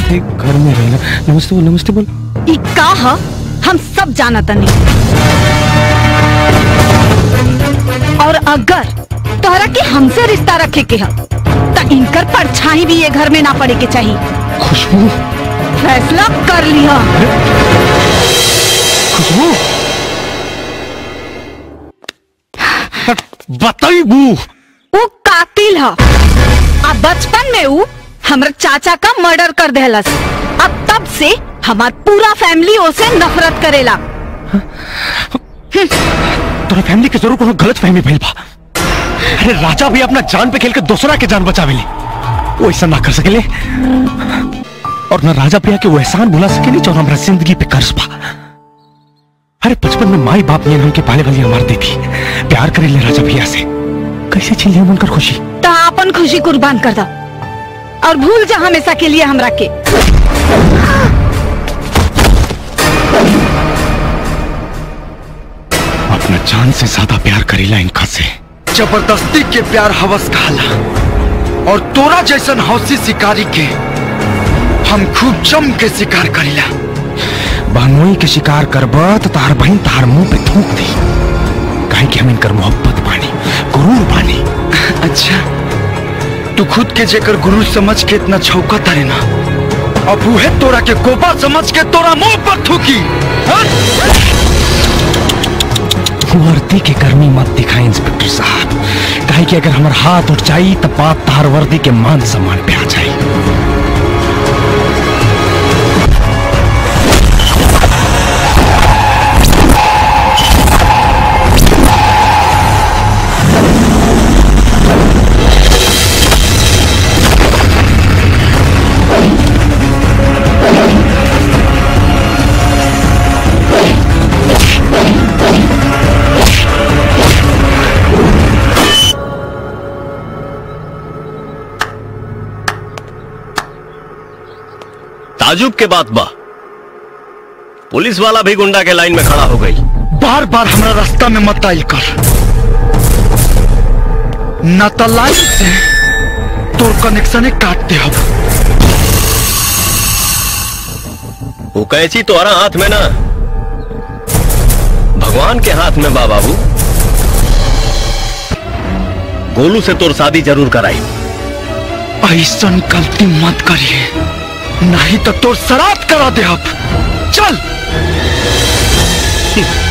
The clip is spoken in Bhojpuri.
घर में रहना नमस्ते बोल नमस्ते बोल ई का ह हम सब जाना तनी और अगर तोहरा के हमसे रिश्ता रखे के ह त इनकर परछाई भी ये घर में ना पड़े के चाहिए खुशबू फैसला कर लिया खुशबू बताई बू वो कातिल ह अब बचपन में वो हमरा चाचा का मर्डर कर देहलस अब तब से हमार पूरा फैमिली ओसे नफरत करेला तोरा फैमिली के जरूर कोनो गलत फहमी भइल बा अरे राजा भी अपना जान पे खेल के दूसरा के जान बचावेले वो ऐसा ना कर सकेले और ना राजा प्रिया के वो एहसान भुला सकेली जो हमारा जिंदगी पे कर्ज बा अरे बचपन में माई बाप ने हमके पाले वाली मार दी थी प्यार करे ले राजा भैया से कैसे छीन लिया उनकर खुशी तो अपन खुशी कुर्बान कर दो और भूल जा हमेशा के लिए हमरा के अपना जान से ज्यादा प्यार करेला इनका से जबरदस्ती के प्यार हवस कहला और तोरा जैसन हौसी शिकारी के हम खूब जम के शिकार करीला बहनोई के शिकार करबा तो तार बहन तार मुंह पे थूक दी काहे कि हम इनकर मोहब्बत बानी गुरूर बानी अच्छा तू खुद के जेकर गुरु समझ के इतना छौका तारे ना अब उहे तोरा के गोपा समझ के तोरा मुंह पर थूकी हाँ? वर्दी के गर्मी मत दिखाए इंस्पेक्टर साहब काहे कि अगर हमार हाथ उठ जाई तब बात तार वर्दी के मान सम्मान पे आ जाई ताजुब के बात बा पुलिस वाला भी गुंडा के लाइन में खड़ा हो गई बार बार हमरा रास्ता में मत आइल कर न तो लाइन से तोर कनेक्शन काट दे अब वो कैसी तोहरा हाथ में ना भगवान के हाथ में बा बाबू गोलू से तोर शादी जरूर कराई ऐसा गलती मत करिए नहीं तो तोर शराब करा दे अब चल